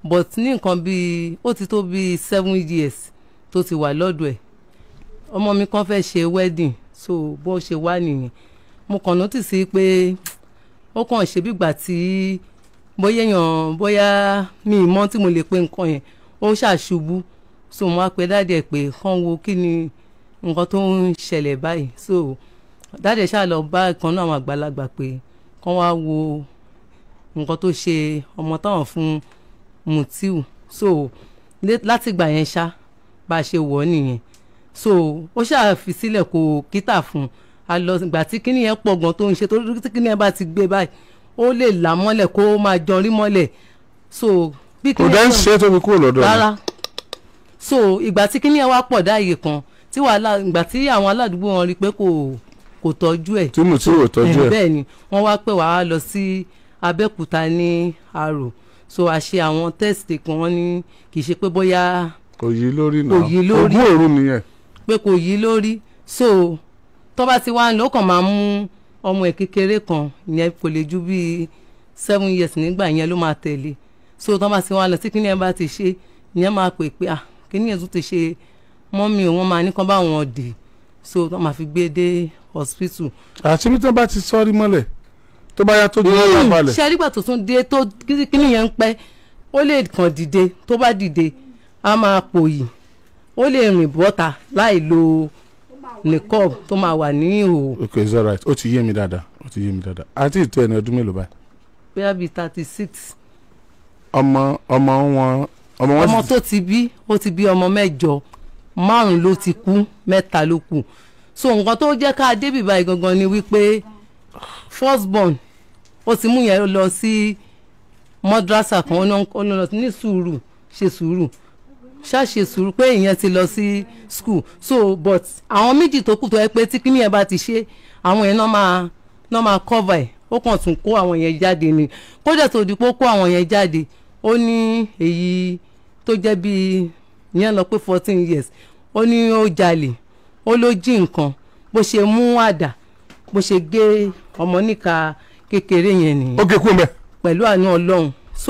but ní nǹkan bíi ó ti tó bíi seven years tó ti wà lọ́dọ̀ ẹ̀ ọmọ mi kan fẹ́ ṣe wedding so bó ṣe wá nìyẹn mo kàn notice pé ó kàn ṣe bígbà tí bóyá èèyàn bóyá mi ì mọ̀ tí mo lè pe nǹkan yẹn ó ṣàṣubú so mo á pe dáàdì ẹ̀ pé kán wo kí ni nǹkan tó ń ṣẹlẹ̀ báyìí so dáàdì ẹ̀ ṣáà lọ bá ìkan náà àwọn àgbàlagbà pé kán wá wo nǹkan tó ṣe ọmọ táwọn fún Mutiu so lé- látìgbà yẹn ṣá bá a ṣe wọ̀ ọ́ nìyẹn so ó ṣáà fi sílẹ̀ kó kíta fún un a lọ ìgbà tí kíní yẹn pọ̀ gan tó ń ṣe tó tí kíní yẹn bá ti gbé báyìí ó lè là mọ́lẹ̀ kó máa jọrí mọ́lẹ̀ so bí kò kíní dá ń yẹn ṣe é tó fi kúrò lọ́dọ̀ rẹ̀ rárá so ìgbà tí kíní yẹn wá pọ̀ dáàyè kan tí wàhálà ìgbà tí àwọn aládùúgbò wọn rí i pé kò kò tọ́jú ẹ̀ tí Mutiu ò tọ́jú ẹ̀ bẹ́ẹ̀ ni wọ́n wá pè wá lọ sí Abẹ́òkúta ní Arò so a ṣe àwọn test kan wọ́n ní kì í ṣe pé bóyá kò yí lórí náà Kò yí lórí. ogún òru nìyẹn pé kò yí lórí so tó bá ti wá ń lọ ó kàn máa mú ọmọ ẹ̀ kékeré kan ìyẹn kò lè ju bíi seven years nígbà yẹn ló máa tẹ̀lé so tó bá ti wá lọ tí kíní ẹ̀ bá ti ṣe ìyẹn máa pè pé ah kíní ẹ̀ tún ti ṣe mọ́mí o wọ́n máa ní kán bá wọn dì so tó máa fi gbé dé hospital àti bí tí wọ́n bá ti sọ́ọ́rí mọ́lẹ̀ tó bá yá tó di ọ̀rọ̀ balẹ̀ ṣe nígbà tó tún dé tó kíní yẹn ń pẹ́ ó lè kàn dìde tó bá dìde á máa pòyì ó lè rìn bọ́ta láì lo nìkọ́ọ̀bù tó máa wà ní ìhòòhò ok it's alright ó ti yé mi dáadáa ó ti yé mi dáadáa àti ìtọ́ ẹni ọdún mélòó báyìí bóyá bíi thirty six ọmọ ọmọ wọn ọmọ wọn ọmọ sì tó ti bí ó ti bí ọmọ mẹ́jọ márùn ló ti kú mẹ́ta ló kù so nǹkan tó jẹ́ ká débì báyìí gangan ni wípé first born ó ti mú yẹn lọ sí mọ́dúrásà kan ó ní- ó ní lọ ní sùúrù ṣe sùúrù ṣáṣe sùúrù pé ìyẹn ti lọ sí school so but àwọn méjì tó kù tó yẹ pé tí kíní yẹn bá ti ṣe àwọn yẹn náà máa náà máa cover ẹ̀ ó kàn tún kó àwọn yẹn jáde ni kódà tó di pé ó kó àwọn yẹn jáde ó ní èyí tó jẹ́ bíi ìyẹn lọ pé fourteen years ó ní ó jalè ó ló jí nǹkan bó ṣe mú àdá bó ṣe gé ọmọ níka kékeré yẹn nìyẹn ó gé kú mẹ́ pẹ̀lú àánú ọlọ́run so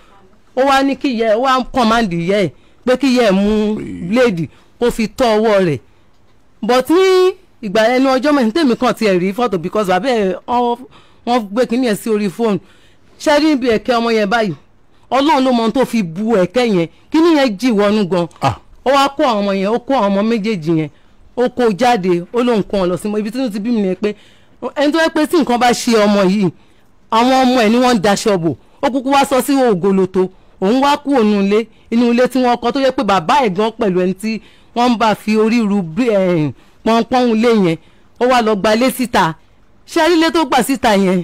ó wá ní kí ìyá ẹ̀ ó wá ń kọ́mándì ìyá ẹ̀ pé kí ìyá ẹ̀ mú bíléèdì kó fi tọ́ ọwọ́ rẹ̀ but ní ìgbà ẹnu ọjọ́ mẹ́rin tèmi kàn tiẹ̀ rí fọ́tò because bàbá ẹ̀ ọ́- wọ́n gbé kínní ẹ̀ sí orí fóònù ṣé rí ibi ẹ̀kẹ́ ọmọ yẹn báyìí ọlọ́run ló mọ ohun tó fi bu ẹ̀kẹ́ yẹn kínní yẹn jì wọnú gan ah ó wá kó àwọn ọmọ yẹn ó kó àwọn ọmọ méjèèjì yẹn ó kó jáde ó lóun kó wọn lọ sí mọ ibi tí wọn ti bí mi yẹn pé ẹni tó yẹ pé tí nǹkan bá ṣe ọmọ yìí àwọn ọmọ ẹ̀ ni wọ́n ń daṣọ bò ó kúkú wá sọ sí ògoloto òun wá kú òun ilé inú ilé tí wọ́n kọ́ tó yẹ pé bàbá ẹ̀ gan pẹ̀lú ẹni tí wọ́n ń bá fi orí ru bí- eh, pọ́npọ́n ilé yẹn ó wá lọ gbalé síta ṣé ilé tó gbà síta yẹn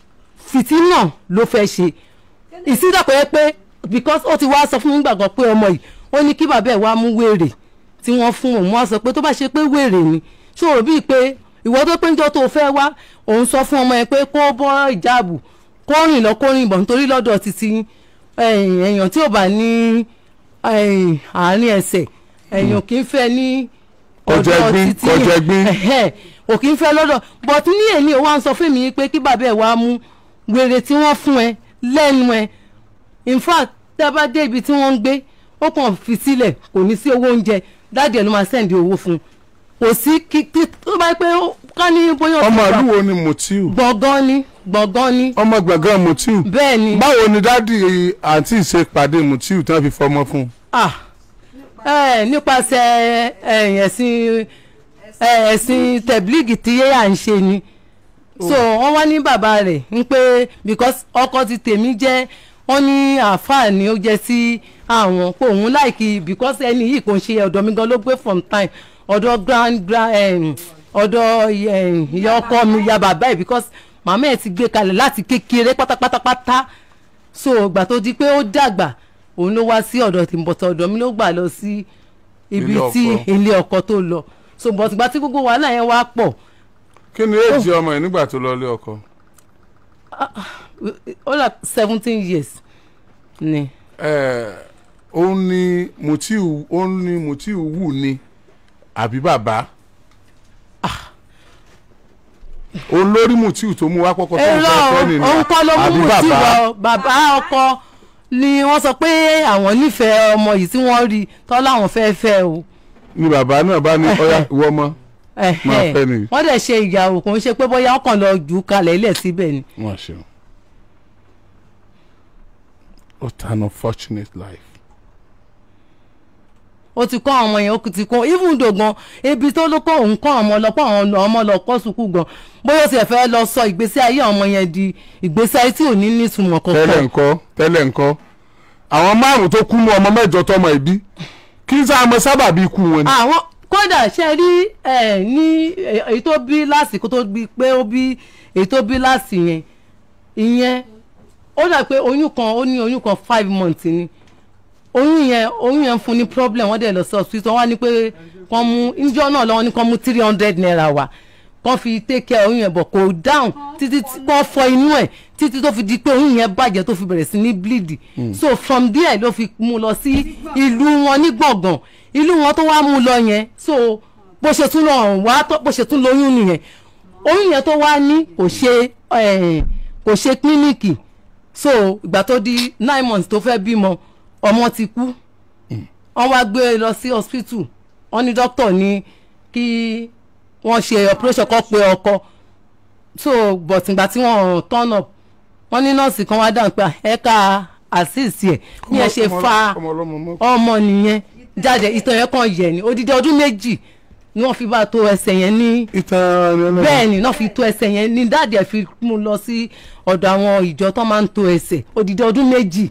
fìtínà ló fẹ́ ṣe ìsídàpọ̀ yẹ pé because ó ti wá sọ fún mi gbàgbọ́ pé ọmọ yìí ó ní kí bàbá ẹ̀ wá mú wèrè tí wọ́n fún òun wá sọ pé tó bá ṣe pé wèrè ni ṣòro bíi pé ìwọ tó pé njọ́ tó fẹ́ wá òun sọ fún ọmọ yẹn pé kó bọ́ ìjáàbù kó rìn lọ kó rìn bọ̀ nítorí lọ́dọ̀ títí ẹ̀yìn èèyàn tí ò bá ní ẹ̀yìn àárín ẹsẹ̀ èèyàn kì í fẹ́ ní Kọjá ọ̀dọ̀ ẹgbín, títí kọjá ẹgbín. ẹ̀hẹ́, ò kì í fẹ́ lọ́dọ̀ but ní èmi ò wá ń sọ fún mi pé kí bàbá ẹ̀ wá mú wèrè tí wọ́n fún ẹ lẹ́nu ẹ in fact tá a bá dé ibi tí wọ́n ń gbé ó kàn fi sílẹ̀ kò ní sí owó oúnjẹ dáàdì ẹ̀ ló máa sẹ́ǹdì owó fún un kò sí kí kí tó bá pé ó- ká ní bóyá ó ọmọ ti gbà- ìlú wo ni Mutiu gbọ̀ngàn ni gbọ̀ngàn ni ọmọ gbọ̀ngàn Mutiu bẹ́ẹ̀ ni báwo ni dádì àǹtí ṣe pàdé Mutiu tí wọ́n fi fọmọ fún un ah ẹ nípasẹ̀ ẹ, ẹ̀sìn ẹ, ẹ̀sìn tẹ̀blígì tí yéyà ń ṣe ni so wọ́n wá ní bàbá rẹ̀ ń pé because ọkọ ti tèmi jẹ́ wọ́n ní àáfàá ni ó jẹ́ sí àwọn pé òun láìkí because ẹni yìí kò ń ṣe ọ̀dọ̀ mi gan ló gbé from time ọ̀dọ̀ grand grand em, ọ̀dọ̀ em, ìyá ọkọ mi ìyá bàbá ẹ̀ because màmá ẹ̀ ti gbé kalẹ̀ láti kékeré pátápátápátá so ìgbà tó di pé ó dàgbà òun ló wá sí ọ̀dọ̀ tí bọ̀tọ̀ ọ̀dọ̀ mi ló gbà lọ sí ibi Ilé tí ọkọ. ilé ọkọ tó lọ so bọ̀tìgbà tí gbogbo wàhálà yẹn wá pọ̀ kí ni èjì ọmọ yẹn nígbà tó lọ ilé ọkọ ó là seventeen years ni ẹ òun ni Mutiu òun ni Mutiu wù ni àbí bàbá òun lórí Mutiu tó mú wá kọ́kọ́ tó ń èrò fẹ́ fẹ́ nìyí òun kọ́ ló mú àbí mú tí bàbá wọ bàbá ọkọ ni wọ́n sọ pé àwọn nífẹ̀ẹ́ ọmọ yìí tí wọ́n rí tọ́ láwọn fẹ́ fẹ́ o ni bàbá náà bá ní ọyá ìwọ ọmọ Máa fẹ́ nìyí. wọ́n dẹ̀ ṣe ìyàwó kò ń ṣe pé bóyá ọkàn lọ jù ú kalẹ̀ ilẹ̀ síbẹ̀ ni wọn ṣeun what an unfortunate life ó ti kọ́ àwọn ọmọ yẹn ó ti kọ́ even though gan ebi tó ló kọ́ òun kọ́ ọmọ lọ kọ́ àwọn ọmọ lọ kọ́ sùkúù gan bóyá ó ti fẹ́ lọ sọ ìgbésí ayé ọmọ yẹn di ìgbésí ayé tí ò ní nítumọ̀ tẹ́lẹ̀ kankan ńkọ́ tẹ́lẹ̀ ńkọ́ àwọn márùn tó kú mú ọmọ mẹ́jọ tọmọ ìbí kí n sáà mọ sábà bí ikú wọn ni. àwọn kódà ṣe rí ẹ ní ẹ, èyí tó bí lásìkò tó bí pé ó bí èyí tó bí lásì yẹn ìyẹn ó dà pé oyún kan ó ní oyún kan five months ni oyún yẹn oyún yẹn fún ní problem wọ́n dẹ̀ lọ sí hospital wọ́n wá ní pé kàn mú níjọ́ náà lọ́wọ́ ní kàn mú three hundred naira wá kàn fi take care oyún yẹn bọ̀ kò down títí tí kàn fọ inú ẹ̀ títí tó fi di pé oyún yẹn bàjẹ́ tó fi bẹ̀rẹ̀ sí ní bleed so from there ló fi mú lọ sí ìlú wọn ní gbọ̀ngàn ìlú wọn tó wá mú lọ yẹn so bó ṣe tún lọ wá tó- bó ṣe tún lóyún nìyẹn oyún yẹn tó wá ní kò ṣe eh, kò ṣe kílíníìkì so ìgbà tó di nine months tó fẹ́ bímọ ọmọ ti kú wọ́n wá gbé e lọ sí hospital wọ́n ní doctor ní kí wọ́n ṣe operation kan pé ọkọ so but ìgbà tí wọ́n turn up wọ́n ní nọ́ọ̀sì kan wá dáhùn pé ẹ̀ka assist ẹ̀ ní ẹ̀ ṣe Ọmọ- fa ọmọ ọlọ́mọ mọ́. ọmọ nìyẹn jáde ìtàn yẹn kan yẹ ni odidi ọdún méjì ni wọ́n fi bá tó ẹsẹ̀ yẹn ní ìtàn rẹ lẹ́nu. bẹ́ẹ̀ ni náà fi tó ẹsẹ̀ yẹn ní dáàdì ẹ̀ fi mú lọ sí ọ̀dọ̀ àwọn ìjọ tó máa ń tó ẹsẹ̀ odidi ọdún méjì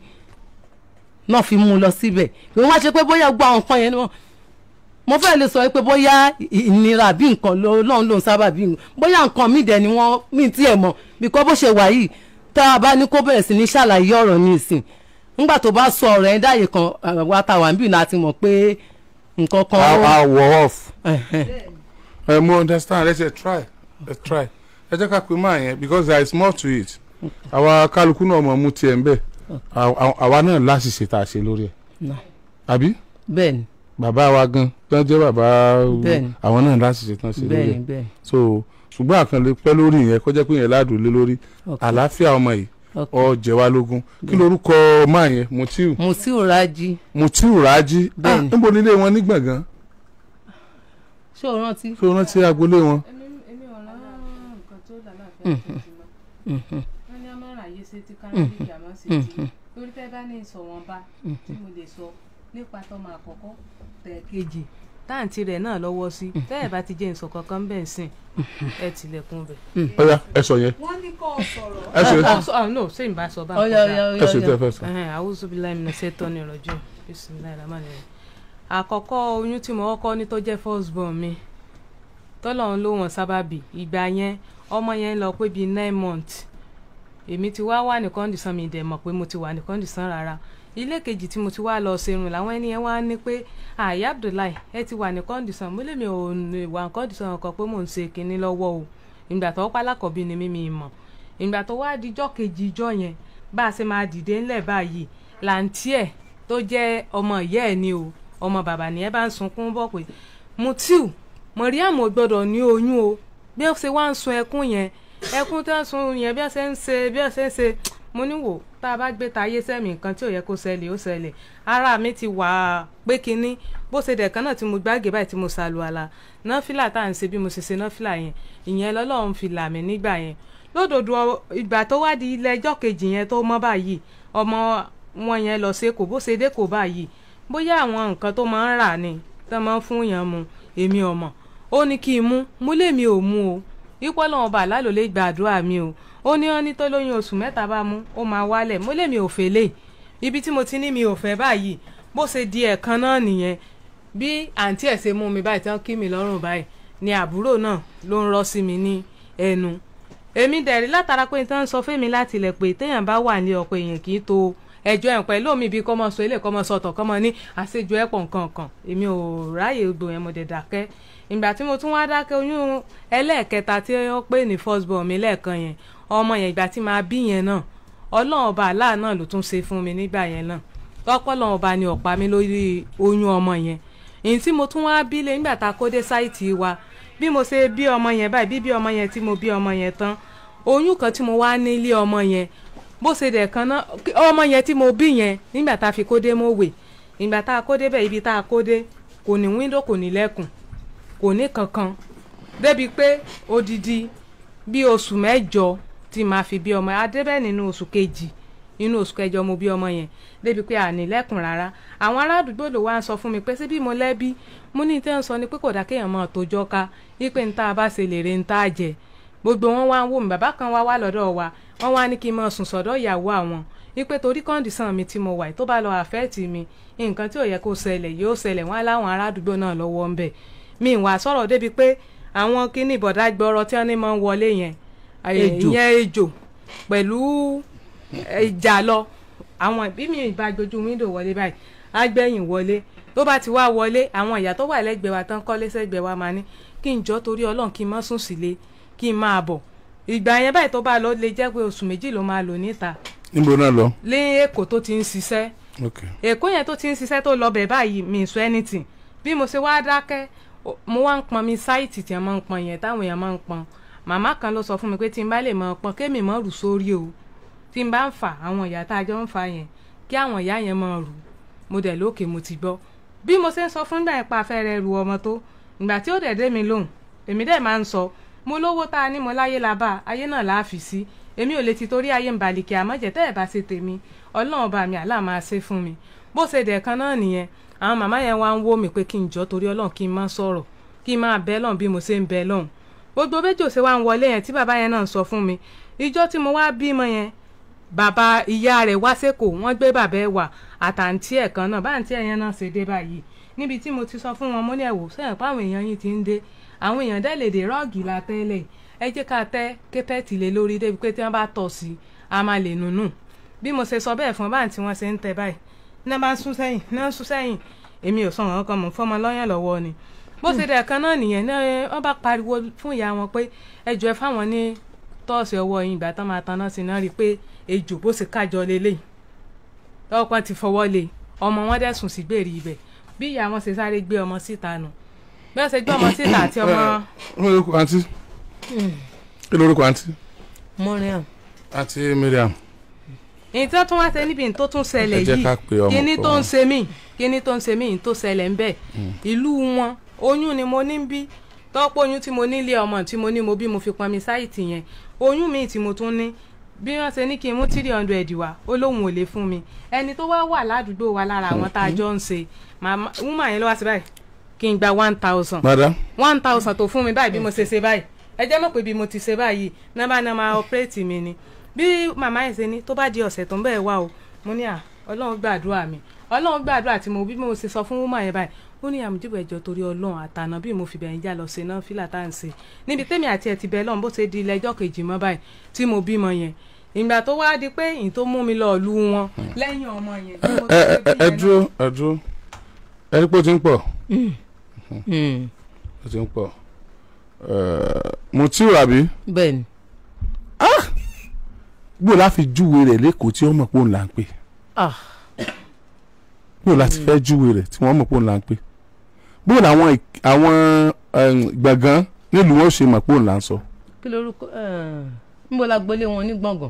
náà fi mú lọ síbẹ̀ pé wọ́n á ṣe pé bóyá gbọ́ àwọn nǹkan yẹn ni wọ́n mo fẹ́ lè sọ pé bóyá ìnira bí nǹkan ló lọ́n ló ń sábà bí nǹkan bóyá nǹkan míì dẹ̀ ni wọ́n míì tiẹ̀ mọ̀ bíkọ́ bó ṣe wà yìí tá a bá ní kó bẹ̀rẹ̀ sí ní ṣàlàyé ọ̀rọ̀ ní ìsìn nígbà tó bá sọ ọ̀rọ̀ ẹ̀ dáyé kan àwa tá a wà níbí náà ti mọ̀ pé nǹkan kan I, I were off. Ẹ̀hẹ̀n. ẹ mo understand let's say try let's try ẹ jẹ́ ká pè máa yẹn because there is more to it àwa kálukú náà mọ̀ mú tiẹ̀ ń bẹ̀ Àwa- àwa náà láṣìṣe tá a ṣe lórí ẹ̀ Náà. àbí bẹ́ẹ̀ ni bàbá wa gan tán jẹ́ bàbá Bẹ́ẹ̀ni. àwọn náà láṣìṣe tán ṣe lórí bẹ́ẹ̀ ẹ̀ ni bẹ́ẹ̀ ni. so ṣùgbọ́n àkànlé pẹ́ lórí yẹn kó jẹ́ pé yẹn ládùn lé lórí Okay. àlàáfíà ọmọ yìí Okay. ọ jẹ wá lógún kí lorúkọ máa yẹn Mutiu Mutiu Raji Mutiu Raji ah Bẹ́ẹ̀ni. níbo nílé wọn ní gbọ̀ngàn ṣé o rántí. ṣé o rántí agboolé wọn. èmi èmi ò rán nǹkan tó lálàáfíà tó ti mọ wọn ní ọmọ ràyè ṣe tí kánábì ìjàmọ ṣe tí lórí tẹ bá ní ìsọwọnba tí mo lè sọ nípa tọmọ àkọ́kọ́ tẹ kejì táǹtì rẹ̀ náà lọ́wọ́ sí tẹ́ ẹ̀ bá ti jẹ́ ìsọ̀ kankan bẹ́ẹ̀ sìn ẹ tilẹ̀kùn bẹ̀. ọ̀ya ẹ sọ yẹn wọ́n ní kó o sọ̀rọ̀. ẹ sọ Ah, so- ah, no ṣé n bá sọ bá ọyọ ọyọ ẹ sọ tẹ ọyọ fẹ́ sọ. àwùjọ bíi láì mìíràn ṣètò ní ìrọ̀jú bisimilayi ramani rẹ̀ àkọ́kọ́ oyún tí mo kọ́kọ́ ní tó jẹ́ first born mi tọ́lọ́run ló wọ̀n sábàbí ìgbà yẹn ọmọ yẹn lọ pé bíi nine months èmi ti wá wà ní kọ́ndìsán mi dẹ̀ mọ̀ pé mo ti wà ní kọ́ndìsán rárá ilé kejì tí mo ti wá lọ serun làwọn ẹni yẹn wá ní pé àyà Abdullahi ẹ ti wà ní kọ́ndìsán mo lè mi ò ní wà ní kọ́ndìsán kan pé mò ń ṣe kinní lọ́wọ́ o ìgbà tó pálákọ̀bí ni mímí mọ̀ ìgbà tó wá dijọ́ kejì ijọ́ yẹn bá a ṣe máa dìde ńlẹ̀ báyìí làǹtí ẹ̀ tó jẹ́ ọmọ ìyá ẹ̀ ni o ọmọ bàbá ni ẹ bá ń sunkún bọ̀ pé Mutiu Mariam ò gbọ́dọ̀ ní oyún o bí ó ṣe wá ń sun ẹkún yẹn ẹkún tó ń sun yẹn bí ó ṣe ń ṣe bí ó ṣe ń ṣe mo ní wò tá a bá gbé tayé sẹ́mi nǹkan tí ò yẹ kó ṣẹlẹ̀ ó ṣẹlẹ̀ ara mi ti wà á pé kinní bó ṣe dẹ̀ kan náà tí mo gbàgé báyìí tí mo ṣàlùwàlà náfìlà tá à ń ṣe bí mo ṣe ṣe náfìlà yẹn ìyẹn lọ́lọ́run fi là mí nígbà yẹn lódodo ìgbà tó wá di ilé ẹjọ́ kejì yẹn tó mọ́ báyìí ọmọ wọn yẹn lọ sí èkó bó ṣe dé kó báyìí bóyá àwọn nǹkan tó máa ń rà ni tó máa ń fún yàn mu èmi ò mọ̀ ó ní kí n mú mú lèmi ò mú o ipò lọ́wọ́ bá lálò lè gbàdúrà mi o ó ní wọn ní tó lóyún oṣù mẹ́ta bá mú ó máa wálẹ̀ mú lèmi ò fẹ́ lè ibi tí mo ti ní mi ò fẹ́ báyìí bó ṣe di ẹ̀kan náà nìyẹn bí àǹtí ẹ̀ ṣe mú mi báyìí tí wọ́n kí mi lọ́rùn báyìí ni àbúrò náà ló ń rọ́ sí mi ní ẹnu èmi dẹ̀rí látara pé tí wọ́n sọ fún mi láti ilẹ̀ pé téèyàn bá wà ní ọ̀pọ̀ èèyàn kì í to ẹjọ́ ẹ̀ pẹ̀lú omi bíi kọ́mọ sọ ilé kọ́mọ sọ̀tọ̀ kọ́mọ ní àṣejù ẹ̀pọ̀ nǹkan kan èmi ò ráyè gbò yẹn mo dẹ̀ dákẹ́ ìgbà tí mo tún wá dákẹ́ oyún ẹlẹ́ẹ̀kẹta tí wọ́n pè ní first born mi lẹ́ẹ̀kan yẹn ọmọ yẹn ìgbà tí máa bí yẹn náà ọlọ́run ọba àlá náà ló tún ṣe fún mi nígbà yẹn náà tọ́pọ̀lọ́run ọba ni ọ̀pá mi lórí oyún ọmọ yẹn èyí tí mo tún wá bí lé nígbà tá a kó dé sáìtì wa bí mo ṣe bí ọmọ yẹn báyìí bí bí ọmọ yẹn tí mo bí ọmọ yẹn tán oyún kan tí mo wá nílé ọmọ yẹn bó ṣe dẹ̀ kan náà kí- ọmọ yẹn tí mo bí yẹn nígbà tá a fi kó dé mọ́wé ìgbà tá a kó dé bẹ́ẹ̀ ibi tá a kó dé kò ní wíńdò kò ní lẹ́kùn kò ní kankan débi pé odidi bí oṣù mẹ́jọ tí màá fi bí ọmọ adébẹ̀ nínú oṣù kejì inú oṣù kẹjọ mo bí ọmọ yẹn débi pé àní lẹ́kùn rárá àwọn ará àdúgbò ló wá ń sọ fún mi pé síbí mo lẹ́bí mo ní tẹ́ ń sọ ni pé kò dá kéèyàn máa tójọ́ ká wípé ń tá a bá ṣe lè re ń tá a jẹ gbogbo wọn wá ń wò mí bàbá kan wá wá lọ́dọ̀ wa wọ́n wá ní kí n máa sùn sọ́dọ̀ ìyàwó àwọn wípé torí kọ́ndíṣàn mi tí mo wà yìí tó bá lọ àfẹ́ẹ̀tì mi nǹkan tí ò yẹ kó ṣẹlẹ̀ yóò ṣẹlẹ̀ wọ́n á láwọn ará àdúgbò náà lọ́wọ́ ń bẹ̀ mi ì wá sọ̀rọ̀ débi pé àwọn kíní ìbọ̀dá gbọ́rọ̀ tí wọ́n ní máa ń wọlé yẹn Ejò. ìyẹn ejò pẹ̀lú ìjà lọ àwọn ìbí mi ìbá gbojú wíńdò wọlé báyìí agbẹ̀yìn wọlé tó bá ti wá wọlé àwọn ìyá tó wà lẹ́gbẹ̀ẹ́ wa tán kọ́lé sẹ́gbẹ̀ẹ́ wa máa ní kí n jọ́ torí ọlọ́run kí n má sùn sílé kí n máa bọ̀ ìgbà yẹn báyìí tó bá lọ lè jẹ́ pé oṣù méjì ló máa lò níta níbo náà lọ. lé èkó tó ti ń ṣiṣẹ́ ok èkó yẹn tó ti ń ṣiṣẹ́ tó lọ bẹ̀ báyìí mi ì sọ anything bí mo ṣe wá dákẹ́ o- mo wá ń pọn mi sáìtì tí wọ́n máa ń pọn yẹn táwọn èèyàn máa ń pọn màmá kan ló sọ fún mi pé tí n bá lè máa pọn kémi máa rù sórí o tí n bá ń fà àwọn ìyá tá a jọ ń fa yẹn kí àwọn ìyá yẹn máa rù mo dẹ̀ lókè mo ti gbọ́ bí mo ṣe ń sọ fún ìgbà yẹn pa afẹ́rẹ́ ru ọmọ tó ìgbà tí ó dẹ̀ dé mi lóhùn èmi dẹ̀ máa ń sọ mo lówó tá a ní mo láyé la bá ayé náà la fi sí èmi ò lè ti torí ayé ń balìkì àmọ́ jẹ́ tẹ́ ẹ̀ bá ṣe tèmi ọlọ́run bá mi àlá máa ṣe fún mi bó ṣe dẹ̀ kan náà nìyẹn àwọn màmá yẹn wá ń wó mi pé kí n jọ torí ọlọ́run kí n má sọ̀rọ̀ kí n máa bẹ́ lọ́hùn bí mo ṣe ń bẹ́ lọ́hùn gbogbo méjì ṣe wá ń wọlé yẹn tí bàbá yẹn náà sọ fún mi ìjọ tí mo wá bímọ yẹn bàbá ìyá rẹ̀ wá sẹ́kọ̀ọ́ wọ́n gbé bàbá ẹ̀ wà àtàǹtí ẹ̀ kan náà báǹtí ẹ̀ yẹn náà ṣe dé báyìí níbi tí mo ti sọ fún wọn mo ní ẹ̀wò sẹ́yìn pé àwọn èèyàn yìí ti ń dé àwọn èèyàn dẹ́ lè dé rọ́ọ̀gì la tẹ́lẹ̀ ẹ jẹ́ ká tẹ́ kẹ́pẹ́ẹ̀tì lé lórí débi pé tí wọ́n bá tọ̀ sí i a máa lè nùnú bí mo ṣe sọ bẹ́ẹ̀ fún báǹtí wọn ṣe ń tẹ báyìí náà bá ń sún sẹ́yìn náà ń sún sẹ́yìn èmi ò sọ wọn kan mọ̀ fọmọ lọ́yàn lọ́wọ́ ni bó ṣe dẹ̀ kan náà nìyẹn náà wọ́n bá pariwo fún ìyá wọn pé ẹjọ́ ẹ fáwọn ní tọ́ọ̀sì ọwọ́ yín ìgbà tán máa taná sí náà rí i pé ejò bó ṣe kájọ lélẹ̀ ọkàn ti fọwọ́ lé ọmọ wọn dẹ̀ sùn sí gbèrè ibẹ̀ bí ìyá wọn ṣe sáré gbé ọmọ síta nù bí wọ́n ṣe gbé ọmọ síta àti ọmọ lórúkọ àǹtí kí lórúkọ àǹtí Mariam àǹtí Mariam èyí tí wọ́n tún wá ṣe níbi tó tún ṣẹlẹ̀ Ẹ jẹ́ yìí ká pe ọmọ kíní tó ń kan. ṣe mí kíní tó ń ṣe mí tó ṣẹlẹ̀ ń bẹ̀ ìlú wọn oyún ni mo ní bí tọ́pọ̀ oyún tí mo nílé ọmọ tí mo ní mo bí mo fi pọn mi sáìtì yẹn oyún mi tí mo tún ní bí wọ́n ṣe ní kí n mú three hundred wá ó lóun ò lè fún mi ẹni tó wá wà ládùúgbò wa lára àwọn tá a jọ ń ṣe màmá woman yẹn ló wá sí báyìí kí n gba one thousand madam one thousand tó fún mi báyìí bí mo ṣe ṣe báyìí ẹ jẹ́ mọ̀ pé bí mo ti ṣe báyìí nọ́mbà náà máa ọ̀pẹ́rẹ́tì mi ni bí màmá yẹn ṣe ní tó bá di ọ̀sẹ̀ tó ń bẹ̀ wá o mo ní à ọlọ́run gbàdúrà mi ọlọ́run gbàdúrà tí mo bí mo ṣe sọ fún woman yẹn báyìí ó ní àmúdìbò ẹjọ́ torí ọlọ́run àtànà bí mo fi bẹ̀yìn já lọ ṣe náà fílà tá à ń ṣe níbi tèmi àti ẹ̀ ti bẹ̀ lọ́run bó ṣe di ilẹ̀ ẹjọ́ kejì mọ́ báyìí tí mo bímọ yẹn ìgbà tó wá di pé ìyìn tó mú mi lọ lu wọn lẹ́yìn ọmọ yẹn bí mo ẹ ṣe ẹ bí ẹ yẹn náà- dúró ẹ dúró ẹ rí pé ó ti ń pọ̀ Mm. ó ti ń pọ̀ Mutiu àbí bẹ́ẹ̀ ni gbọ́dọ̀ láfi júwe rẹ̀ lẹ́kọ̀ọ́ tí wọ́n mọ̀ pé òun là ń pè ah gbọ́dọ̀ láti fẹ́ júwe rẹ̀ tí wọ́n mọ̀ pé òun là ń pè gbọ́dọ̀ àwọn ìk- àwọn em, gbọ̀ngàn nílùú wọn ṣe mọ̀ pé òun là ń sọ. kí lorúkọ eh, níbo la gbélé wọn ní gbọ̀ngàn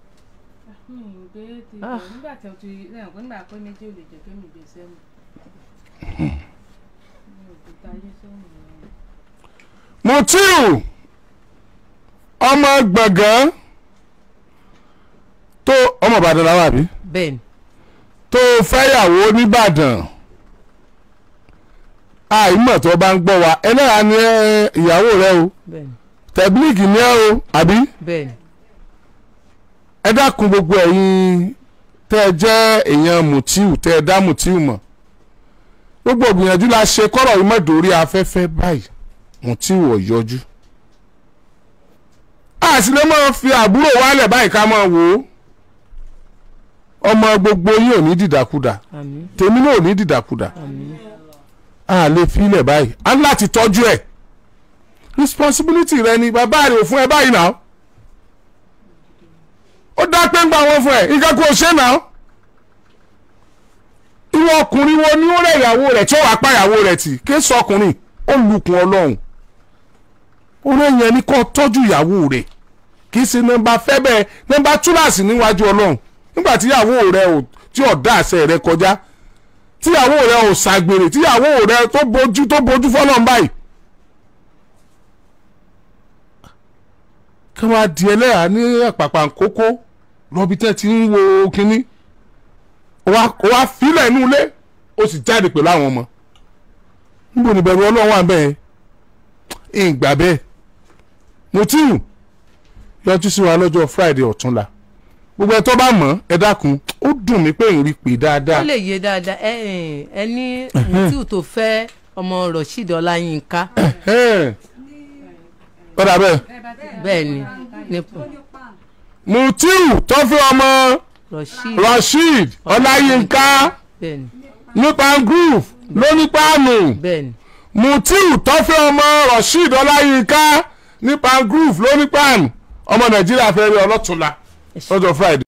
Ah. nígbà tí o ti lẹ́yìn pé nígbà pé méjì ò lè jẹ́ kémi gbé sẹ́nu. Mutiu ọmọ gbọ̀ngàn tó ọmọ Ìbàdàn làwọn àbí bẹ́ẹ̀ ni tó fẹ́yàwó nìbàdàn àìmọ̀ tó bá ń gbọ́ wa ẹlẹ́yà ni ẹ, ìyàwó rẹ o bẹ́ẹ̀ ni tẹ̀blíìkì ni ẹ o àbí bẹ́ẹ̀ ni ẹ dákun gbogbo ẹ̀yin tẹ́ ẹ jẹ́ èèyàn Mutiu tẹ́ ẹ dá Mutiu mọ̀ gbogbo ìgbìyànjú la ṣe kọ́rọ̀ yìí mọ̀ dórí afẹ́fẹ́ báyìí Mutiu ò yọjú a sì lè máa fi àbúrò wálẹ̀ báyìí ká máa wò ó ọmọ gbogbo yín ò ní dìdàkudà àmín tèmi náà ò ní dìdàkudà àmín a lè filẹ̀ báyìí a ní láti tọ́jú ẹ̀ responsibility rẹ ni bàbá rẹ ò fún ẹ báyìí náà ó dá pé ń gba wọn fún ẹ nǹkan kò ṣe náà irú ọkùnrin wo ni ó rẹ ìyàwó rẹ tí ó wàá pa ìyàwó rẹ tì kí sọ ọkùnrin ó lukùn ọlọ́run ó rẹ yẹn ní kó tọ́jú ìyàwó rẹ kì í ṣe nọ́mbà fẹ́ bẹ́ẹ̀ nọ́mbà túláàsì níwájú ọlọ́run nígbà tíyàwó rẹ ò tí ò dá àṣẹ rẹ kọjá tíyàwó rẹ ò ṣàgbèrè tíyàwó rẹ tó bójú tó bójú fọlọ́n báyìí. kí wọ́n á di ẹlẹ́yà ní àpàpà kókó lọ́bi tẹ́ ti ń wo kínní ó wá filẹ̀ inú ilé ó sì jáde pẹ̀lú àwọn ọmọ níbo ni bẹ̀rù ọlọ́run wà bẹ́ẹ̀ ìgbà bẹ́ẹ̀ Mutiu yọjú sí wa lọ́jọ́ Friday ọ̀túnla gbogbo ẹ tó bá mọ̀ ẹ dákun ó dùn mí pé ìrìn pè dáadáa ó lè yé dáadáa ẹ ẹ ẹ ní Mutiu tó fẹ́ ọmọ Rasheed Ọláyínká ọ̀dà bẹ́ẹ̀ bẹ́ẹ̀ ni nípò Mutiu tó fi ọmọ Rasheed Rasheed Ọláyínká bẹ́ẹ̀ ni nípa groove lónípa àmì bẹ́ẹ̀ ni Mutiu tó fi ọmọ Rasheed Ọláyínká nípa groove lónípa àmì ọmọ Nàìjíríà fẹ́ rí ọlọ́túnla lọ́jọ́ Friday.